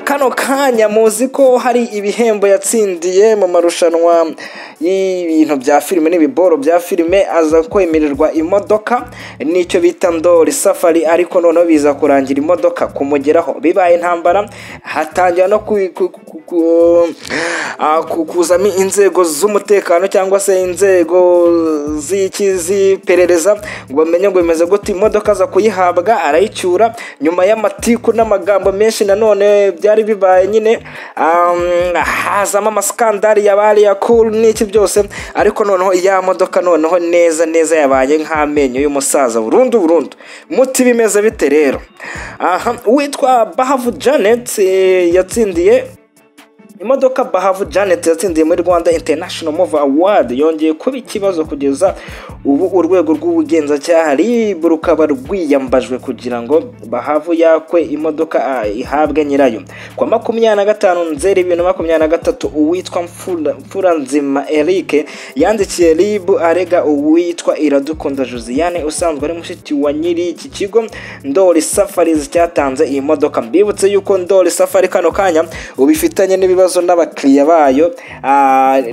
kano kanya muzi ko hari ibihembo yatsindiye mu marushanwa y'ibintu bya filime n'ibiboro bya filime aza kwemererwa imodoka nicyo bita ndori safari ariko noneho biza kurangira imodoka kumugeraho bibaye intambara hatangira no kuzamo inzego z'umutekano cyangwa se inzego z'iperereza ngo bamenye ngo bimeze gute imodoka aza kuyihabwa arayicyura nyuma y'amatiku n'amagambo menshi nanone byari bibaye nyine hazamo amasikandari yabari ya kuru n'iki byose ariko noneho ya modoka noneho neza neza yabaye nk'amenyo y'umusaza burundu burundu muti bimeze bite rero aha witwa bahavu janet yatsindiye imodoka bahavu janet yatsindiye muri rwanda international mova award yongeye kuba ikibazo kugeza ubu urwego rw'ubugenzacyaha rib rukaba rwiyambajwe kugira ngo bahavu yakwe imodoka ihabwe nyirayo ku wa makumyabiri na gatanu nzeri bibiri na makumyabiri na gatatu uwitwa mfuranzima eric yandikiye rib arega uwitwa iradukunda josiane usanzwe ari mushiki wa nyiri iki kigo ndori safarizi cyatanze iyi modoka mbibutse yuko ndori safari kano kanya ubifitanye n'ibibazo n'abakiriya bayo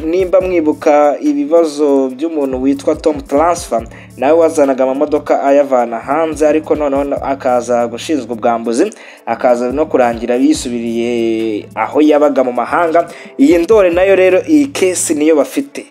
nimba mwibuka ibibazo by'umuntu witwa tomu taransifa nawe wazanaga amamodoka ayavana hanze ariko noneho akaza gushinzwa ubwambuzi akaza no kurangira yisubiriye aho yabaga mu mahanga iyi ndore nayo rero iyi kesi niyo bafite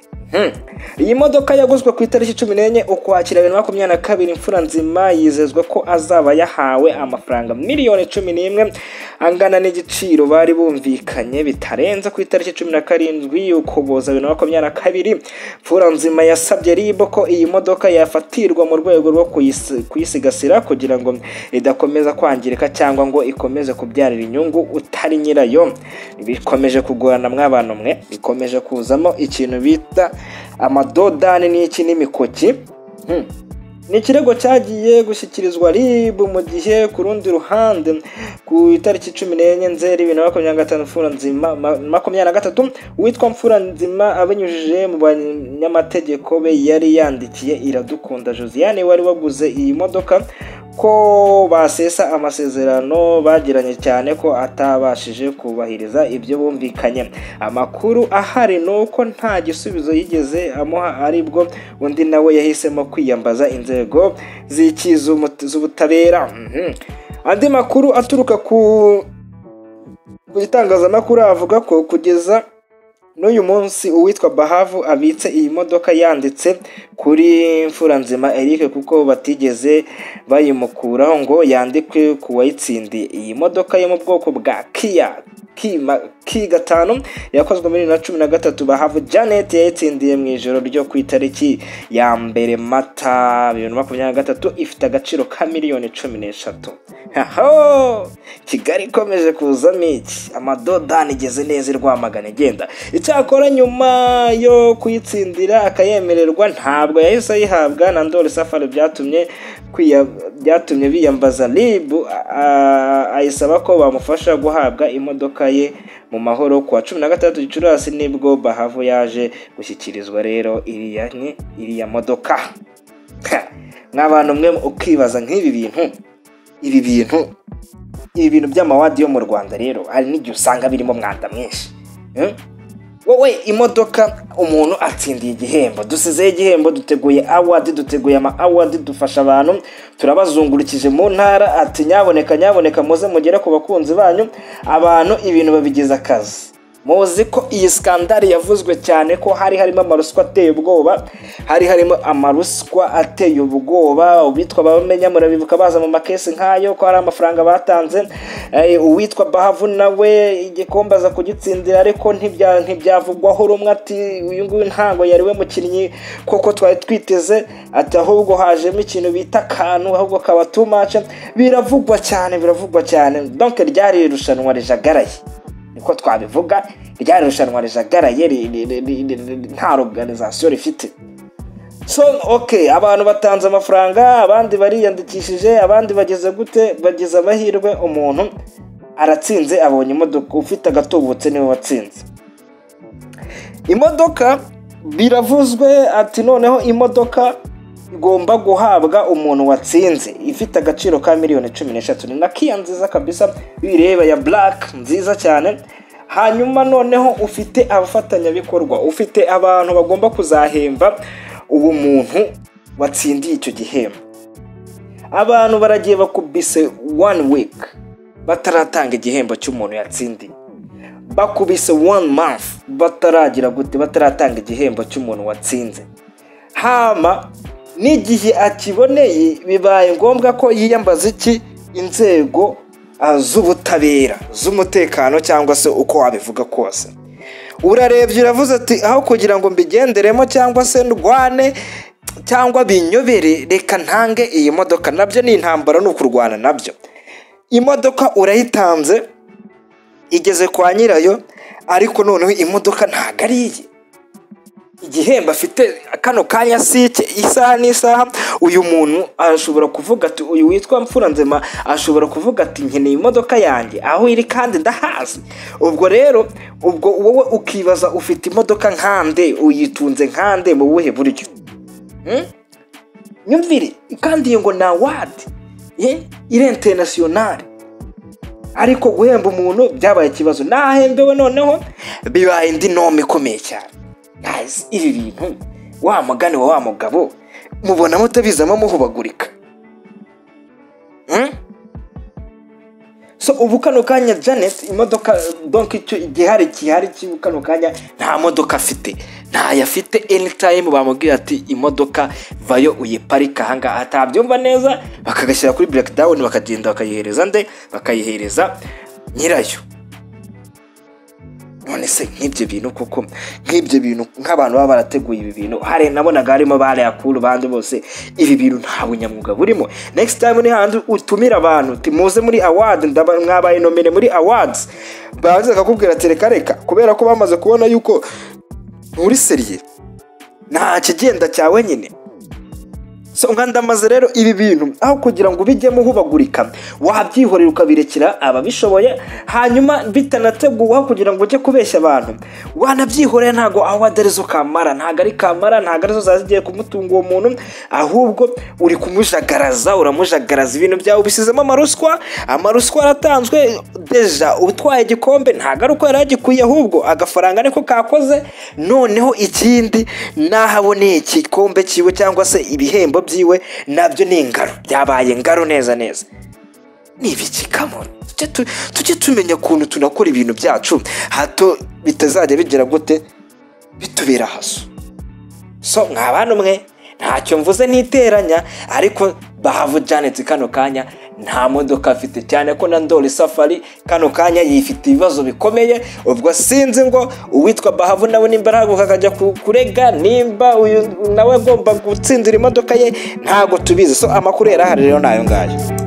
iyi modoka yaguzwe ku itariki cumi n'enye ukwakira bibiri na makumyabiri na kabiri imfura nzima yizezwa ko azaba yahawe amafaranga miliyoni cumi n'imwe angana n'igiciro bari bumvikanye bitarenze ku itariki cumi na karindwi ukuboza bibiri na makumyabiri na kabiri imfura nzima yasabye ribo ko iyi modoka yafatirwa mu rwego rwo kuyisigasira kugira ngo idakomeza kwangirika cyangwa ngo ikomeze kubyarira inyungu utari nyirayo bikomeje kugorana mw'abantu mwe bikomeje kuzamo ikintu bita amadodani n'iki n'imikoki ni ikirego cyagiye gushyikirizwa rib mu gihe ku rundi ruhande ku itariki cumi n'enye nzeri bibiri na makumyabiri na gatanu mfura nzima makumyabiri na gatatu witwa mfura nzima abinyujije mu banyamategeko be yari yandikiye iradukunda josiane wari waguze iyi modoka ko basesa amasezerano bagiranye cyane ko atabashije kubahiriza ibyo bumvikanye amakuru ahari ni uko nta gisubizo yigeze amuha aribwo undi nawe yahisemo kwiyambaza inzego z'ubutabera andi makuru aturuka ku itangazamakuru avuga ko kugeza n'uyu munsi uwitwa bahavu abitse iyi modoka yanditse kuri mfuranzima eric kuko batigeze bayimukuraho ngo yandikwe ku wayitsindiye iyi modoka yo mu bwoko bwa kiya ki gatanu yakozwe muri bibiri na cumi na gatatu bahavu janet yayitsindiye mu ijoro ryo ku itariki ya mbere mata bibiri na makumyabiri na gatatu ifite agaciro ka miliyoni cumi n'eshatu kigali ikomeje kuzamo iki amadodani igeze neza irwamagana igenda icyakora nyuma yo kuyitsindira akayemererwa ntabwo yahise ayihabwa na ndori safari byatumye byatumye biyambaza ribu ayisaba ko bamufasha guhabwa imodoka ye mu mahoro ku wa cumi na gatandatu gicurasi nibwo bahavu yaje gushyikirizwa rero iriya iriya modoka nk'abantu mwe ukibaza nk'ibi bintu ibi bintu ibi bintu by'amawadi yo mu rwanda rero hari n'igihe usanga birimo umwanda mwinshi wowe imodoka umuntu atsindiye igihembo dusizeho igihembo duteguye awadi duteguye ama awadi dufasha abantu turabazungurukije mu ntara ati nyaboneka nyaboneka muze mugere ku bakunzi banyu abantu ibintu babigize akazi muzi ko iyi sikandari yavuzwe cyane ko hari harimo amaruswa ateye ubwoba hari harimo amaruswa ateye ubwoba uwitwa bamenya murabibuka baza mu makesi nk'ayo ko hari amafaranga batanze uwitwa bahavu nawe igikombe aza kugitsindira ariko ntibyavugwaho rumwe ati uyu nguyu ntabwo yari we mukinnyi koko twari twiteze ati ahubwo hajemo ikintu bita akantu ahubwo kaba tumace biravugwa cyane biravugwa cyane donke ryari irushanwa rijagaraye niko twabivuga ryari rushanwa rijagaraye nta organizasiyo rifite so ok abantu batanze amafaranga abandi bariyandikishije abandi bageze gute bageze amahirwe umuntu aratsinze abonye imodoka ufite agatubutse niwe watsinze imodoka biravuzwe ati noneho imodoka igomba guhabwa umuntu watsinze ifite agaciro ka miliyoni cumi n'eshatu ni na kiya nziza kabisa bireba ya black nziza cyane hanyuma noneho ufite abafatanyabikorwa ufite abantu bagomba kuzahemba uwo muntu watsindiye icyo gihembo abantu baragiye bakubise one week bataratanga igihembo cy'umuntu yatsindiye bakubise one month bataragira gute bataratanga igihembo cy'umuntu watsinze hama n'igihe akiboneye bibaye ngombwa ko yiyambaza iki inzego ah, z'ubutabera z'umutekano cyangwa se uko wabivuga kose urarebye uravuze ati aho kugira ngo mbigenderemo cyangwa se ndwane cyangwa binyobere reka ntange iyi modoka nabyo ni intambara ni ukurwana nabyo imodoka urayitanze igeze kwa nyirayo ariko noneho imodoka ntabwo ari iye igihembo afite kano kanya si icye isaha n'isaha uyu muntu ashobora kuvuga ati uyu witwa mfuranzema ashobora kuvuga ati nkeneye imodoka yanjye aho iri kandi ndahazi ubwo rero ubwo wowe ukibaza ufite imodoka nkande uyitunze nkande mu buhe buryo Hmm? myumvire kandi iyo ngo ni awadi ye irenterinasiyonari ariko guhemba umuntu byabaye ikibazo nahembewe noneho bibaye indi nome ikomeye cyane guys ibi bintu wa mugani wa wa mugabo mubona mutabizamo muhubagurika Hmm? so ubu kano kanya janet imodoka donke icyo igihari gihari cy'ubu kano kanya nta modoka afite ntayo afite anytime bamubwira ati imodoka vayo uyiparike ahangaha atabyumva neza bakagashyira kuri breakdown bakagenda bakayihereza nde bakayihereza nyirayo none se nk'ibyo bintu koko nk'ibyo bintu nk'abantu baba barateguye ibi bintu hari nabonaga harimo ba reakuru bandi bose ibi bintu nta bunyamwuga burimo next time ni handi utumira abantu timuze muri awadi mwabaye nomine muri awadizi baze bakakubwira ati reka reka kubera ko bamaze kubona yuko muri seriye nta kigenda cya wenyine so nka ndamaze rero ibi bintu aho kugira ngo bijyemo hubagurika wabyihorera ukabirekera ababishoboye hanyuma bitanateguwe aho kugira ngo ujye kubeshya abantu wanabyihorera ntabwo aho arizo kamara ntabwo ari kamara ntabwo arizo zaza zigiye kumutunga uwo muntu ahubwo uri kumujagaraza uramujagaraza ibintu byawe ubisizemo amaruswa amaruswa yaratanzwe deja utwaye igikombe ntabwo ari uko yari agikwiye ahubwo agafaranga niko kakoze noneho ikindi nahaboneye igikombe cyiwe cyangwa se ibihembo byiwe nabyo ni ingaro byabaye ingaro neza neza ni ibiki kamoni Tujye tu- tujye tumenya ukuntu tunakora ibintu byacu hato bitazajya bigera gute bitubera haso so mwa bantu mwe ntacyo mvuze n'iteranya ariko bahavu janeti kano kanya nta modoka afite cyane ko na ndori safari kano kanya yifite ibibazo bikomeye ubwo sinzi ngo uwitwa bahavu nawe nimba arahaguka akajya ku- kurega nimba uyu nawe agomba gutsindira imodoka ye ntabwo tubizi so amakuru yari ahari rero ni ayo ngayo